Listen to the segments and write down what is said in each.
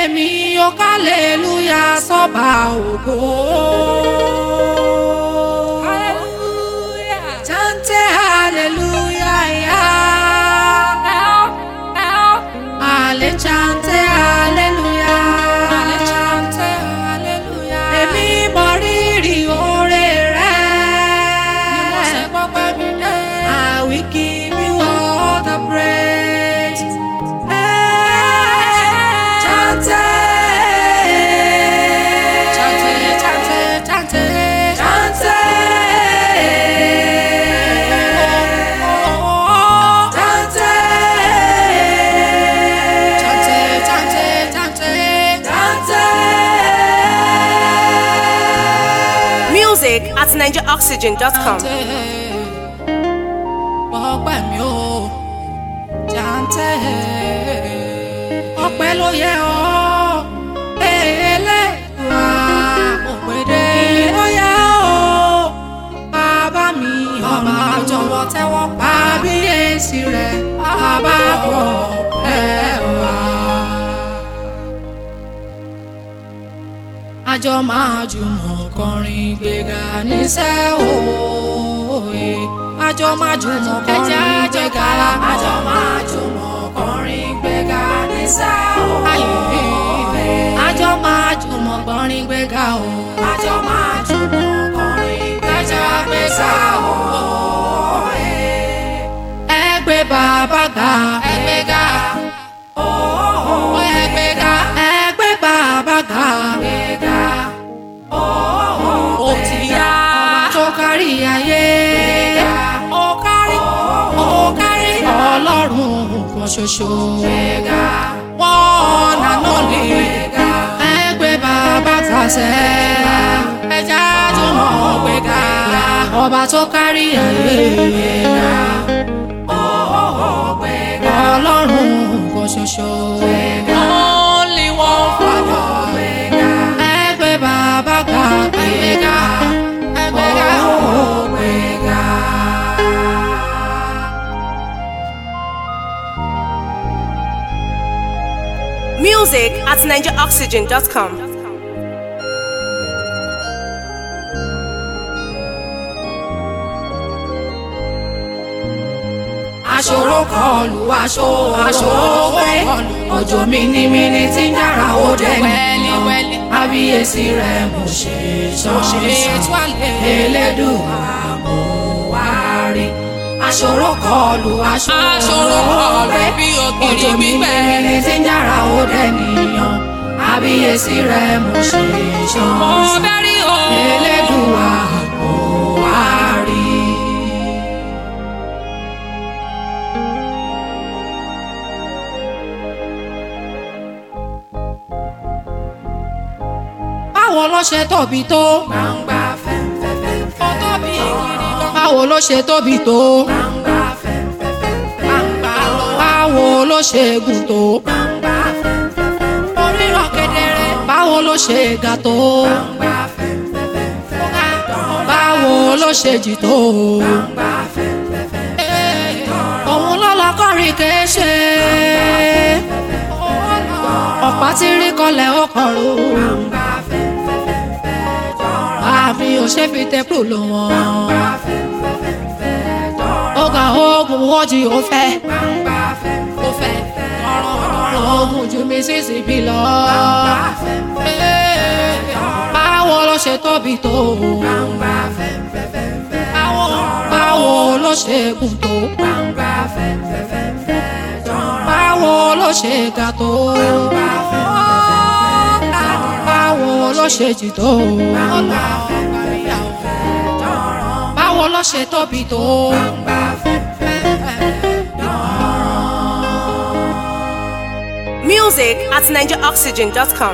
èmi yóò kálẹ̀lúyà sọ́ba ògo. Chante hallelujah, yeah. Ale chante hallelujah. Ale chante hallelujah. Èmi mọ rírì oore rẹ̀. Ni mo ṣe gbọ́pẹ́ mi dé. I will give you all the praise. Chante. Chante, chante, chante. Chante. Chante. Chante, chante, chante. Chante. Music at NigeriOxygen.com. ọpẹ́ mi ò jàǹtẹ̀ ọpẹ́ ló yẹ ọ́ ẹlẹ́wà òpèdè ló yẹ ọ́ bàbá mi ọba jọ̀wọ́ tẹ́wọ́ pa bíyèsí rẹ̀ bàbá bọ̀ ẹ̀wà. àjọ máa jùmọ̀ kọrin gbéga níṣẹ́ òye àjọ máa jùmọ̀ kọrin gbéga àjọ máa jùmọ̀ kọrin gbéga níṣẹ́ òye àjọ máa jùmọ̀ kọrin gbéga o àjọ máa jùmọ̀ kọrin gbéga gbéga òye ẹgbẹ́ bàbá ga ẹgbẹ́ ga ẹgbẹ́ ga ẹgbẹ́ bàbá ga ẹgbẹ́ ga ó ti yá tó kárí ayé ó kárí ó kárí ọlọ́run kan ṣoṣo wọ́n nànú lè ẹgbẹ́ bàbá tàṣẹ ẹja tó mọ̀ gbéga ọba tó kárí ayé ọlọ́run kan ṣoṣo. Only one Father. Ẹgbẹ́ bàbá ga gbéga. Ẹgbẹ́ ga ó gbéga. Music at NigeriOxygen.com. aṣòro kọlù aṣọ aṣòro wẹ òjò mímímí tí ń dára ó dẹni abiyesi rẹ mo ṣe sọ́ọ̀sán elédùn àmúwárí aṣòro kọlù aṣọ Aṣòro kọlù bí ògiri òjò gbígbẹ. mímímí tí ń dára ó dẹniyàn abiyesi rẹ mo ṣe Mo sọ́ọ̀sán bẹ́rí o. elédùn àmúwárí. báwo ló ṣe tóbi tó. gbangba fẹ́ǹfẹ́fẹ́. ó tóbi gidi gan. báwo ló ṣe tóbi tó. gbangba fẹ́ǹfẹ́fẹ́. gbangba ló. báwo ló ṣe gùn tó. gbangba fẹ́ǹfẹ́fẹ́. oríran kedere. báwo ló ṣe ga tó. gbangba fẹ́ǹfẹ́fẹ́. báwo ló ṣe jì tó. gbangba fẹ́ǹfẹ́fẹ́. òun ló lọ kọrin kéṣe. ọ̀pá tí rí kọlẹ̀ ó kọrùn àmì ò ṣe fi tẹ́pù lò wọ́n. ọgá oògùn wọ́jì ó fẹ́. ó fẹ́ ọ̀rọ̀ oògùn ju mi sísì bí lọ. báwo ló ṣe tóbi tó. báwo báwo ló ṣe gùn tó. báwo ló ṣe ga tó. báwo ló ṣe jì tó. báwo ló ṣe tóbi tó. Music at NigeriOxygen.com.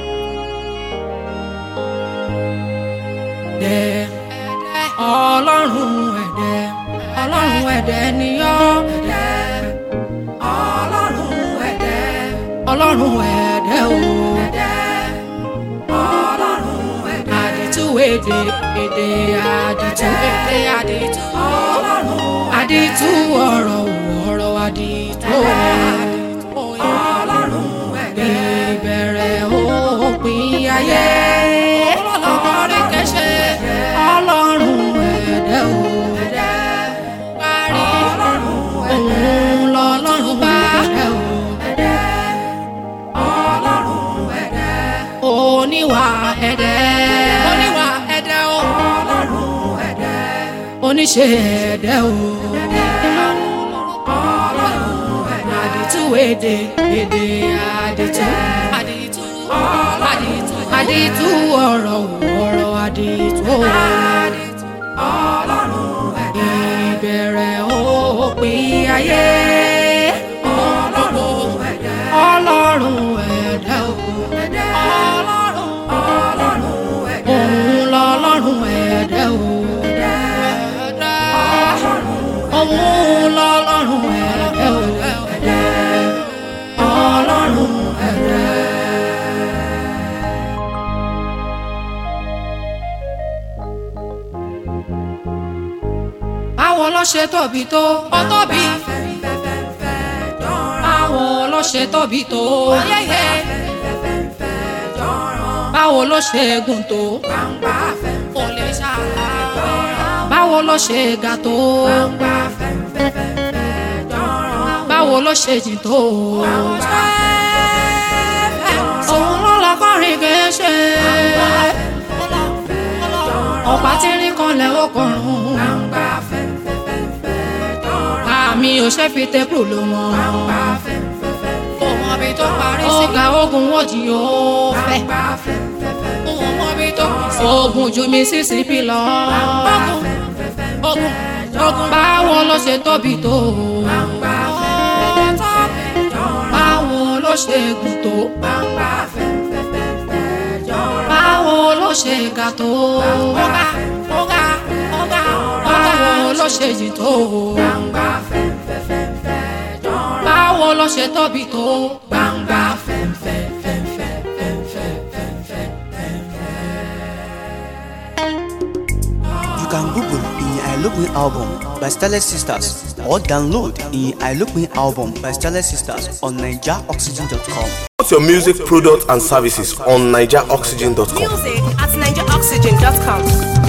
ẹ̀dẹ̀ ọlọ́run ẹ̀dẹ̀ ọlọ́run ẹ̀dẹ̀ níyọ́ ẹ̀dẹ̀ ọlọ́run ẹ̀dẹ̀ ọlọ́run ẹ̀dẹ̀ o ẹ̀dẹ̀ ọlọ́run ẹ̀dẹ̀ àdìtú èdè èdè àdìtú èdè àdìtú ọlọ́run àdìtú ọ̀rọ̀ ọ̀rọ̀ àdìtú ọlọ́run ẹ̀dẹ̀ ìbẹ̀rẹ̀ oníwà ẹ̀dẹ́ oníwà ẹ̀dẹ́ o. oníṣe ẹ̀dẹ́ o. àdìtú èdè èdè àdìtú àdìtú àdìtú àdìtú ọ̀rọ̀ ọ̀rọ̀ àdìtú ìbẹ̀rẹ̀ òpin ayé ọlọ́run ẹ̀dẹ́ o òun lọ́lọ́run ẹ̀dẹ́ o òun lọ́lọ́run ẹ̀dẹ́ o ọlọ́run ẹ̀dẹ́. báwo ló ṣe tóbi tó ó tóbi báwo ló ṣe tóbi tó ayẹyẹ báwo ló ṣe gùn tó kò lè ṣàlàyé. báwo ló ṣe ga tó báwo ló ṣe jìn tó òun ló lọ kọrin kéṣe ọ̀pá tí ń rí kan lẹ́wọ́ kọrùn àmì ò ṣe fi tẹ́pù ló wọn Kò mọ ibi tó parí sí. ọ̀gá ogun wọ́ọ̀dì yóò fẹ́ Kò mọ ibi tó kù sí. ogun ju mi sí síbí lọ Ogun ogun báwo ló ṣe tóbi tó báwo ló ṣe gùn tó báwo ló ṣe ga tó ọ̀gá ọ̀gá ọ̀gá báwo ló ṣe jìn tó báwo ló ṣe tóbi tó gbangba You can Google in Ailukmi album by Starlet Sisters or download in Ailukmi album by Starlet Sisters on NigerOxygen.com. Promote your music product and services on NigerOxygen.com. Music at NigerOxygen.com.